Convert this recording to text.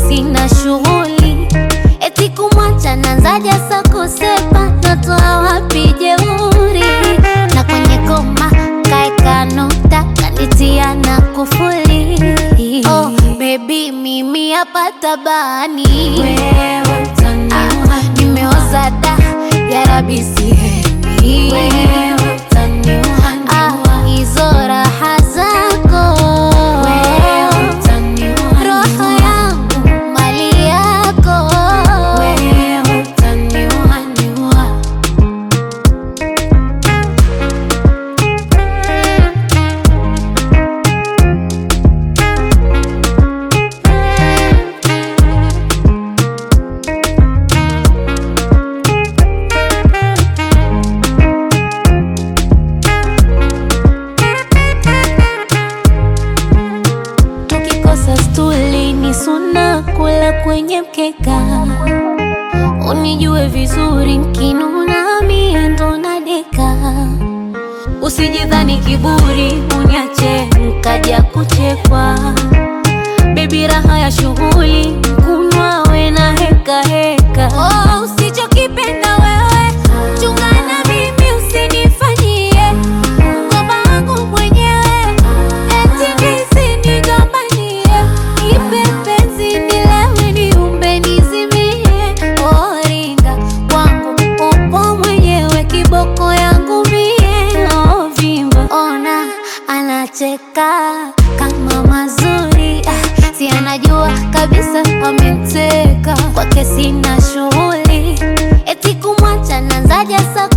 sina shughuli, eti kumwacha nanzaja sa kusepa, natoa wapi jeuri? Na kwenye koma kaeka nukta, kanitia na kufuli. Oh, baby mimi hapa tabani, Wewe utaniua, nimeoza da ya rabi sihemi wewe utaniua, Ah, hizo raha zako wewe utaniua, roho yangu mali yako wewe utaniua, niua. tukikosa stuli ni suna kula kwenye mkeka unijue vizuri nkinuna mie ndo nadeka usijidhani kiburi uniache nkaja kuchekwa bebi raha ya shughuli kunwa we na heka heka oh, usichokipenda wewe chungana mimi usinifanyie mkoba wangu mwenyewe eti nisinigombanie ipe penzi nilewe niumbe nizimie oringa kwangu upo mwenyewe kiboko yangu mie ovimba ona anacheka kama mazuri ah, si anajua kabisa amemteka kwake sina shughuli eti kumwacha nanzaja sa